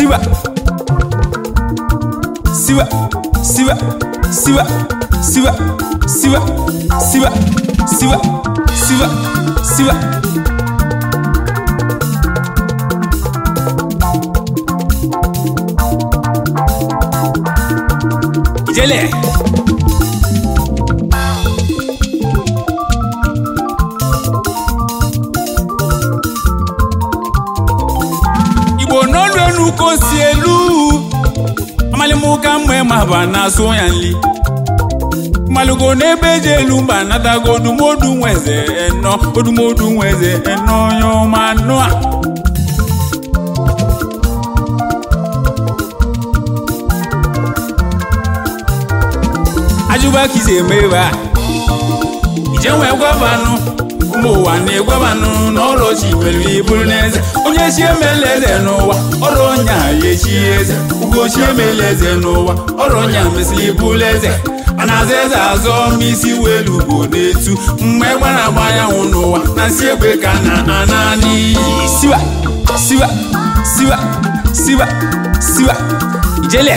siwa siwa siwa siwa siwa siwa siwa siwa siwa siwa ijele igbo n'olu enu ka o si elu amalimuka mgbe ma ba na-asụ ya nli malugo n'ebe eji elu mba natago odumodu nweze eno odumodu nweze eno onye ọma nụ a ajụba ka isi eme ebe a ije nwee gwabanụ ụmụ ụwa na-egwabanụ n'ọrụ chi nwere iburu n'eze onye chi emela eze n'ụwa ọrụ ọnya ya echi eze ugochi emela eze n'ụwa ọrụ ọnya mesịrị iburu eze a na-aza eze azọ ma isi welu bụ n'etu mgbe gbara agba anyanwụ n'ụwa na nsi egbe ka na na naanị siwa siwa siwa siwa siwa ijele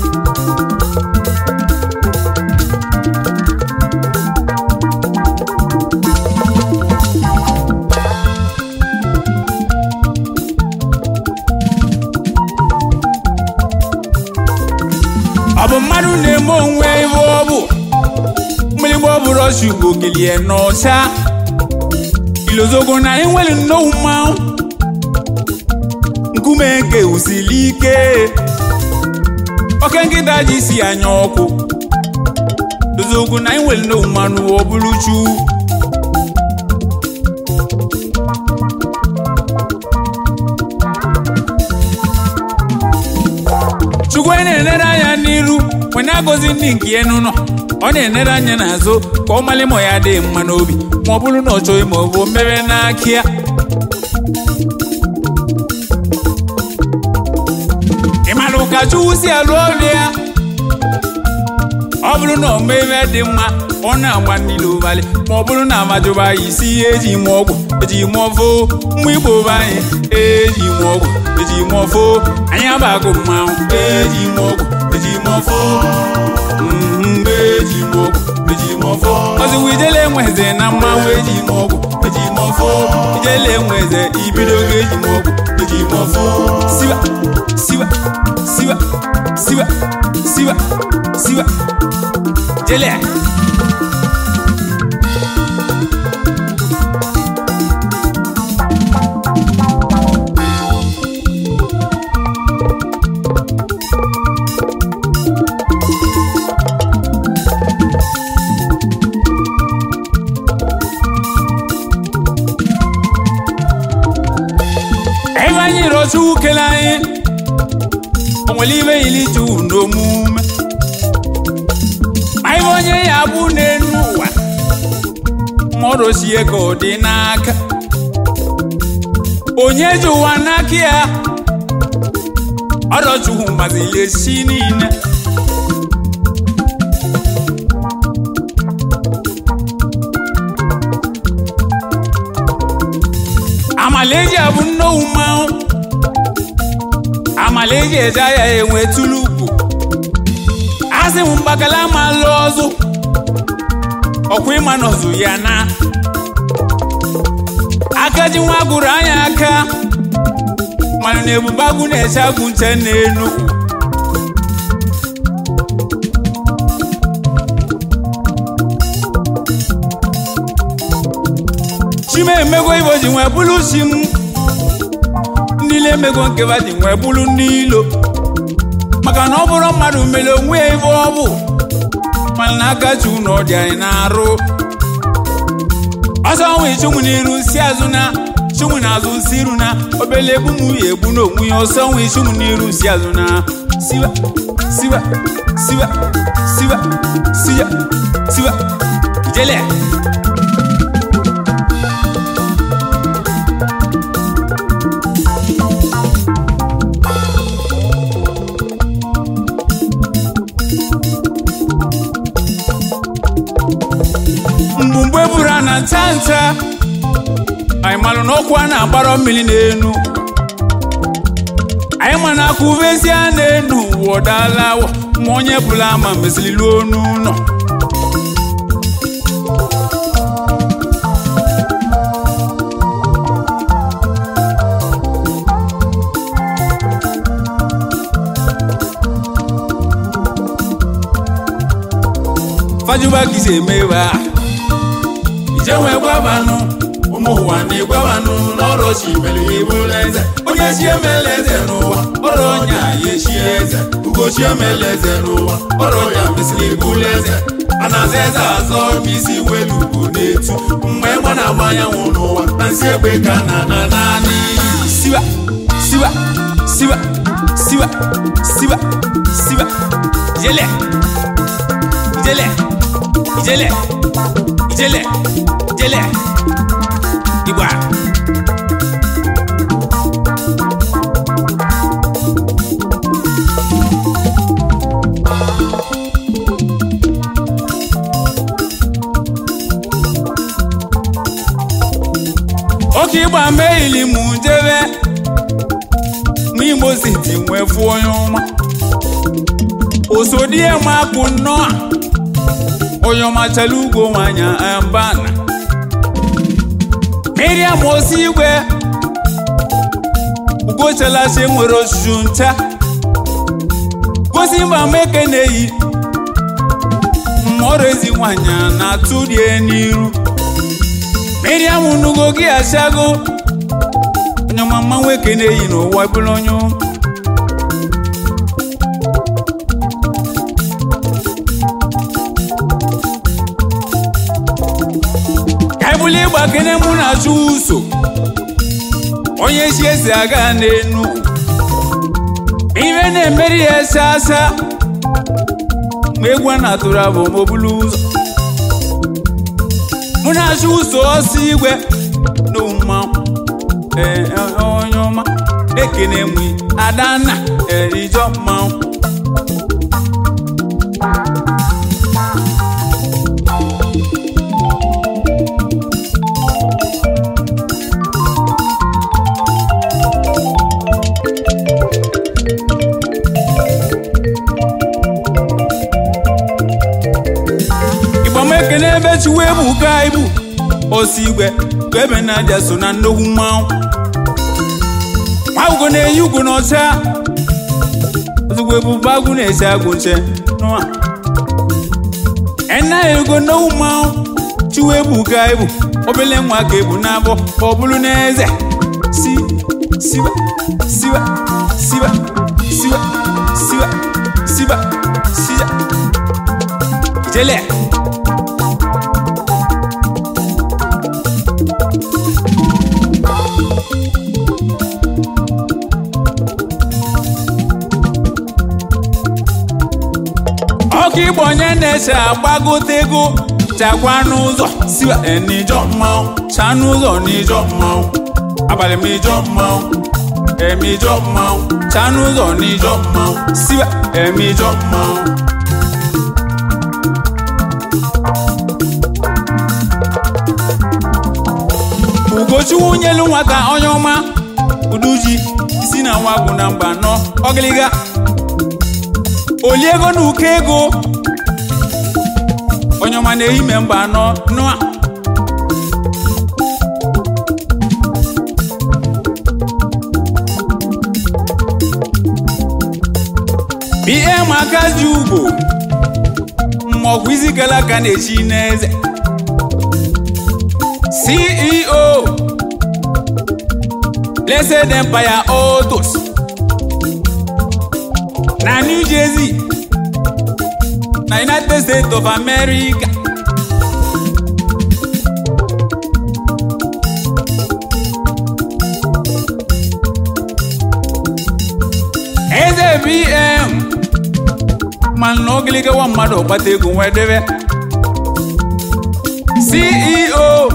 ọ bụ mmadụ na-eme onwe ibe ọ bụ mgbịrịgba ọ bụrụ ọchị ugbo kelie n'ọcha ilozogo na enwere nnọọ mmanwụ nkume nke usili ike oke nkịta ji si anya ọkụ ilozogo na enwere nnọọ mmanụ ọ bụrụ chu chukwu na-enere anya n'iru wee na-agọzi ndị nke ya n'ụlọ ọ na-enere anya n'azụ ka ọ mali ma ya dị mma n'obi ma ọ bụrụ na ọ chọghị ma ọ bụ mmebe n'aka ya ị mara ụka chukwu si alụ ọrụ ya ọ bụrụ na ọ mee ebe dị mma ọ na-agba niile ụbalị ma ọ bụrụ na amajụba ya isi ihe eji mụọ ọgwụ eji mụọ foo mma igbo be anyị eji mụọ ọgwụ eji mụọ foo anyị abagụ mmanwụ eji mụọ ọgwụ eji mụọ foo mgbe eji mụọ ọgwụ eji mụọ foo ọzụwụ ijele enweze na mmanwụ eji mụọ ọgwụ eji mụọ foo ijele enweze ibido oge eji mụọ ọgwụ eji mụọ foo siwa siwa siwa siwa siwa siwa jele ebe anyị rọchukwu kele anyị o nwere ibe yiri ju n'omume ma ibe onye ya bụ n'elu ụwa mmadụ sie ka ọ dị n'aka onye ji ụwa n'aka ya ọrọchukwu mazili esi niile amalaeji abụ nnowu mmanwụ amalaeji eje ya enwe tụlụ ugwu asị m mgbakala ma lụọ ọzụ ọkwa ịma nọzụ ya na aka ji nwa gụrụ anya aka mana na ebube agụ na-eche agụ nche n'elu chima emego ibo ji nwee bụrụ chi m ndị ile emego nkeba ji nwee bụrụ ndị ilo maka na ọ bụrụ mmadụ mere onwe ya ibe ọ bụ mana na aka chi ụnọ dị anyị na-arụ ọsọ nwe chụnwụ n'iru si azụ na chụnwụ n'azụ si iru na obele egbu m ya egbu n'onwe ya ọsọ nwe chụnwụ n'iru si azụ na siwa siwa siwa siwa siwa siwa ijele mgbumgbe buru a na nta nta anyị malụ na ọkụ a na-agbara mmiri n'enu anyị ma na akụvesi a na-enu ụwa ọdala awọ ma onye bụla ama mesịrị luo n'ụlọ fajuba kisi emeba ije nwee gwabanụ ụmụ ụwa na-egwabanụ n'ọrụ chi mere ibụla eze onye chi emela eze n'ụwa ọrụ onye a ya echi eze ugochi emela eze n'ụwa ọrụ ya mesịrị ibụla eze a na-aza eze azọ isi welu ugwu na-etu mgbe ịgba na-agba anyanwụ n'ụwa na nsị egbe ka na na naanị siwa siwa siwa siwa siwa siwa ijele ijele ijele ijele ijele igba oke ịgba meili mụ jebe ma imo siti nwee fụ onye ọma osodie mapụ nnọọ onye ọma chala ugwo nwanya ambana miriam osi igwe ugochalachi nwere osusu ncha gosi mba meke na-eyi mmọrọ ezi nwanyị na-atụ rie n'iru miriam nugo gị achago onye ọma mma nwoke na-eyi n'ụwa bụrụ onye ụmụ ebuli ịgba kene mụ na-achụ ụso onye chi esi aga n'enu ibe na-emeri ya ese asa ma egwu a na-atụrụ abụ ma obulu ụzọ mụ na-achụ ụso ọsọ igwe na mmanwụ ee onye ọma ekene mụ adanna erijọ mmanwụ ekene ebe chiwe bụ ka ibu osi igwe ka ebe na-aja so na nnukwu mmanwụ nwa ugo na-eyi ugwu n'ọcha ozugbo ebube agwụ na-eche agwụ nche nụa ena ego nnukwu mmanwụ chiwe bụ ka ibu obele nwa ka ebu n'abọ ka ọ bụrụ n'eze si siba siba siba siba siba siba siba ijele ọkụ igbo onye na-eche agbagote ego chakwa n'ụzọ siwa n'ijọ mmanwụ cha n'ụzọ n'ijọ mmanwụ abalị m ijọ mmanwụ eme ijọ mmanwụ cha n'ụzọ n'ijọ mmanwụ siwa eme ijọ mmanwụ ugochukwu nyelu nwata onye ọma uduji si na nwa gwụ na mba nọ ọgịlịga oli ego na ụkọ ego onye ọma na-eyi me mba anọ nụa ihe maka ji ugbo mmọgwụ isi gara aka na-echi n'eze ceo blessed empire autos na new jersey na united states of america eze bm mana na ogiliga nwa mmadụ kpata ego nwee debe ceo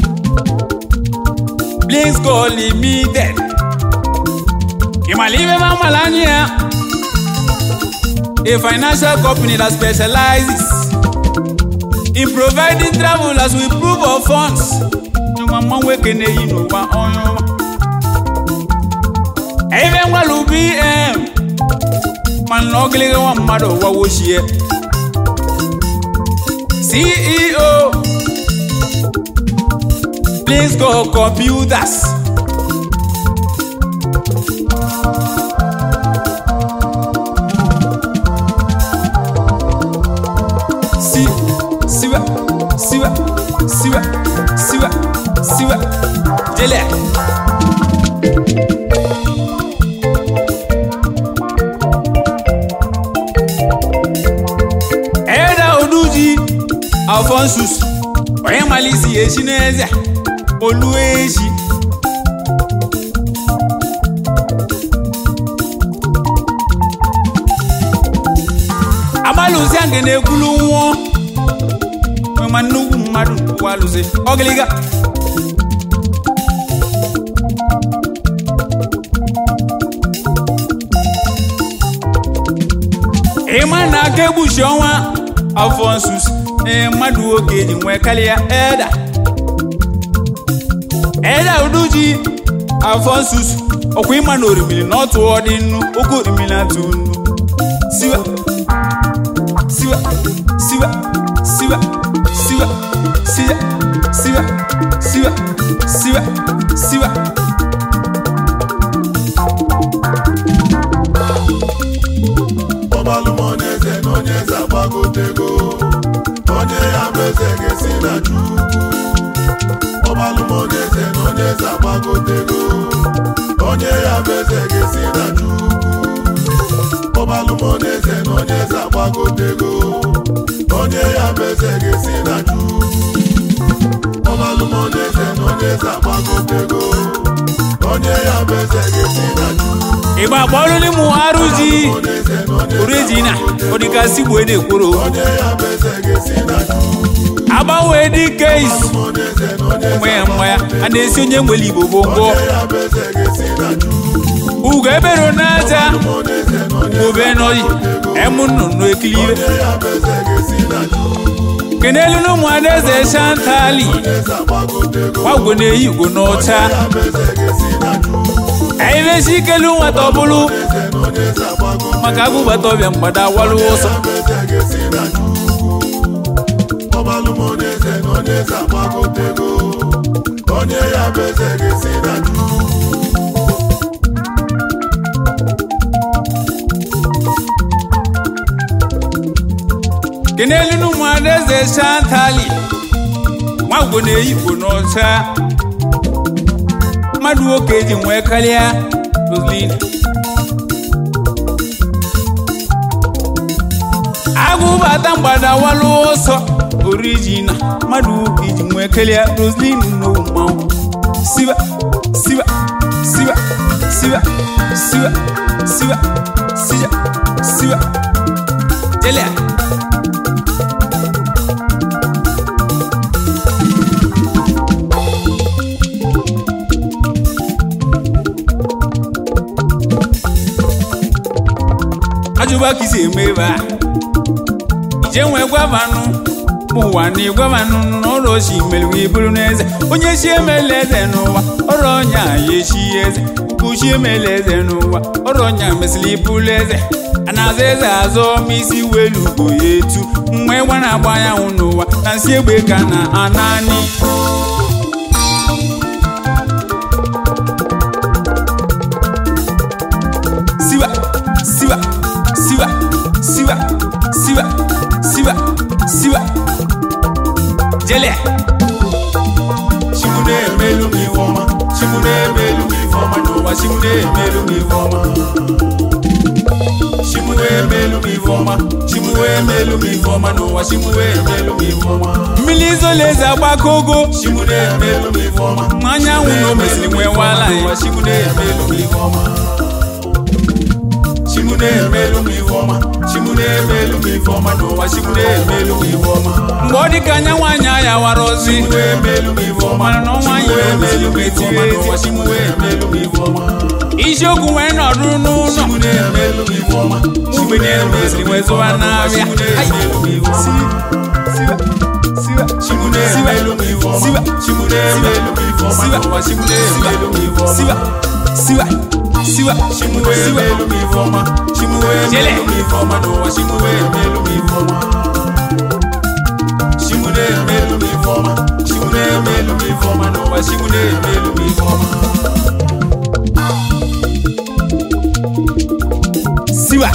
blinsko limited ịmala ibe ma mala anya ya a financial company that specializes in providing travelers with proof of funds. Nyuma mma nwoke na-eyi n'ụwa onye ọma. ebe ngwalu bm mana ogiliga nwa mmadụ ụwa wochie ceo please go computers si siwa siwa siwa siwa siwa jele Eda Oduji Alphonsus onye malisi echi n'eze olu echi agbalụzi nke na-ekwulu nwụọ ma nnukwu mmadụ ụwa alụzi ọgịlịga ịma na aka egbuchi ọnwa alfonsus ee mmadụ nwoke ji nwee karịa eda eda uduji alfonsus ọkwa ịma na orimiri na ọtụ ọdị nnu oke orimiri atụ nnu siwa siwa siwa siwa siwa siwa siwa siwa siwa siwa ọbalụmoneze na onye eze agbagotego onye ya bụ eze ga-esi na chukwu ọbalụmoneze na onye eze agbagotego onye ya bụ eze ga-esi na chukwu ọbalụmoneze na onye eze agbagotego onye ya bụ eze ga-esi na chukwu ọbalụmoneze na onye eze agbagotego onye ya bụ eze ga-esi na chukwu ịgba kpọrọ n'ịmụ arụzi orejina ọdịgasị gbuo na-ekworo onye ya bụ eze ga-esi na chukwu agbanwe dike izu mgbe ya mgbe ya a na-esi onye nwere igbo gbogbo ugo ebero n'aja obe n'oyi emu nnụnụ ekilibe kenelu na ụmụ adaeze shantali gwagwo na-eyi ugo n'ọcha aibesi ikelu nwata ọbụlụ maka agụbata ọbịa mgbada walụ ụsọ onye ya bụ eze ga-esi na chukwu kenelu na ụmụ adaeze shantali gwagwo na-eyi ugo n'ọcha mmadụ nwoke ji nwee karịa roslin agụbata mgbada walụ ọsọ orijina mmadụ nwoke ji nwee karịa roslin n'owu mmanwụ siwa siwa siwa siwa siwa siwa siwa siwa jelea ajụba ka isi eme ebe a ije nwee gwavanụ ụwa na ịgwavanụ n'ụlọ chi meriwe iburu n'eze onye chi emela eze n'ụwa ọrụ ọnya ya echi eze uchi emela eze n'ụwa ọrụ ọnya mesịrị ibulu eze a na-aza eze azọ ma isi welu ugo ya etu mgbe ịgba na-agba anyanwụ n'ụwa na nsị egbe ka na anani siwa siwa siwa siwa siwa siwa siwa jele Chimu na-emelu m ife ọma Chimu na-emelu m ife ọma n'ụwa Chimu na-emelu m ife ọma Chimu na-emelu m ife ọma Chimu na-emelu m ife ọma n'ụwa Chimu na-emelu m ife ọma mmiri izolaeze agbakogo Chimu na-emelu m ife ọma ma anyanwụ na o mesịrị nwee wala n'ụwa ya Chimu na-emelu m ife ọma Chimu na-emelu m ife ọma Chimu na-emelu m ife ọma n'ụwa Chimu na-emelu m ife ọma mgbe ọ dị ka anya nwaanyị anya wara ozi Chimu na-emelu m ife ọma mana na ọnwa anyị na-emelu m ife ọma n'ụwa ezi Chimu na-emelu m ife ọma isiokwu wee nọdụ n'ụlọ Chimu na-emelu m ife ọma mgbe na-emeziri wee zụwa n'abịa Chimu na-emelu m ife ọma siwa Chimu na-emelu m ife ọma siwa Chimu na-emelu m ife ọma siwa n'ụwa Chimu na-emelu m ife ọma siwa siwa siwa Chimuwe siwa melu mi fọma. Chimuwe Jele. melu mi fọma n'ụwa. Chimuwe melu mi fọma. Chimuwe melu mi fọma. Chimuwe melu mi fọma n'ụwa. Chimuwe melu mi fọma. siwa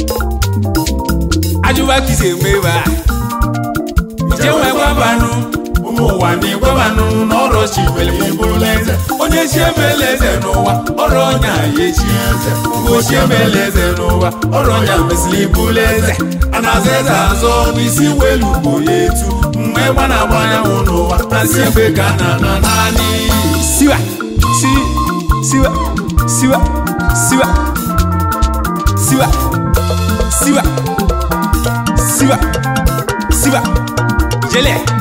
ajụba kisi emeba ije nwe gwabanụ ụmụ ụwa na-egwebanụ n'ọrụ chi mere ma ịbụrụla eze onye chi emela eze n'ụwa ọrụ ọnya ya echi eze mgbe chi emela eze n'ụwa ọrụ ọnya mesịrị ịbụrụla eze a na-aza eze azọ n'isi welu bụ ya etu mgbe ịgba na-agba anyanwụ n'ụwa na si ebe ka a na-ana naanị siwa si siwa siwa siwa siwa siwa siwa siwa jele